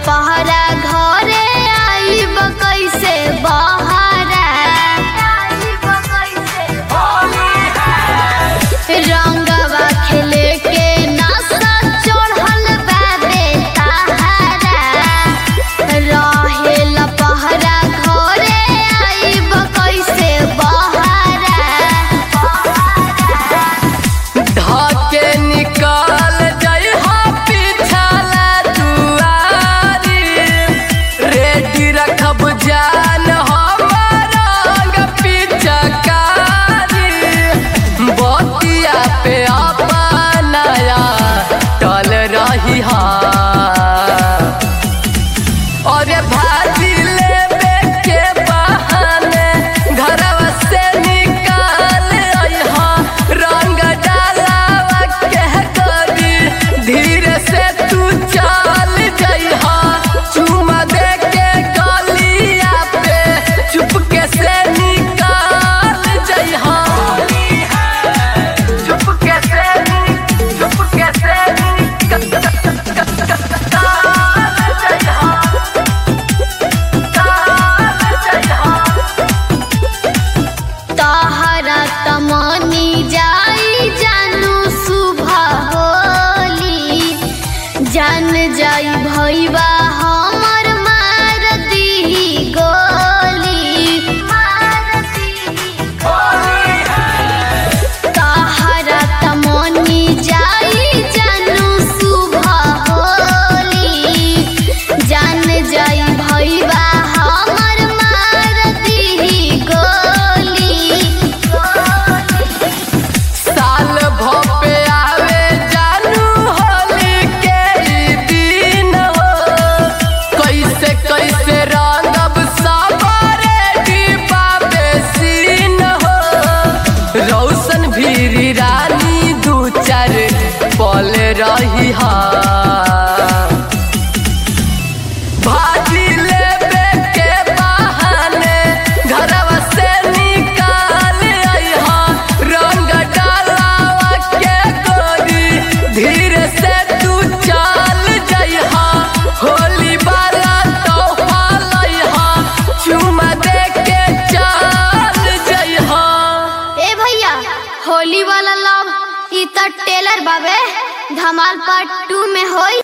पहरा घरे आईब कैसे बहरा रंगवा खेले के नशा चढ़ल बाबे ताहारा रहेल पहरा घरे आईब कैसे बहरा ढके निकल जाइ हा पिछला दुआरी रेडी रखब जान हमर रंग पिचकारी बतिया पे अपनाया टल रही हा और भाजी लेबे के बहाने घरवा से निकाल अइहा रंग डालावा के करी धीरे से तू चल जइहा चुमा दे के गलिया पे चुपके से निकाल जइहा चुपके से चुपके से निकाल जइहा तहरा तमनी जाई जानू सुबह होली जान जाई भैबा हमर मार दीही गोली तहरा तमनी जाई जानू सुबह होली जान जाई भैबा हमर मार दीही गोली साल भपे आवे जानू होली के ई दिन हो कैसे कैसे रंगब सबरे डिब्बा बेसीन हो रौशन भीरी रानी दू चार पल रही हा भाजी लेबे के बहाने घरवा से निकाल अइहा रंग डालावा के गोरी धीरे से तू चल जइहा होली वाला तोहफा लइहा चुमा दे के चल जइहा ए भैया होली वाला लव ई त टेलर बाबे धमाल पार्ट टू में होई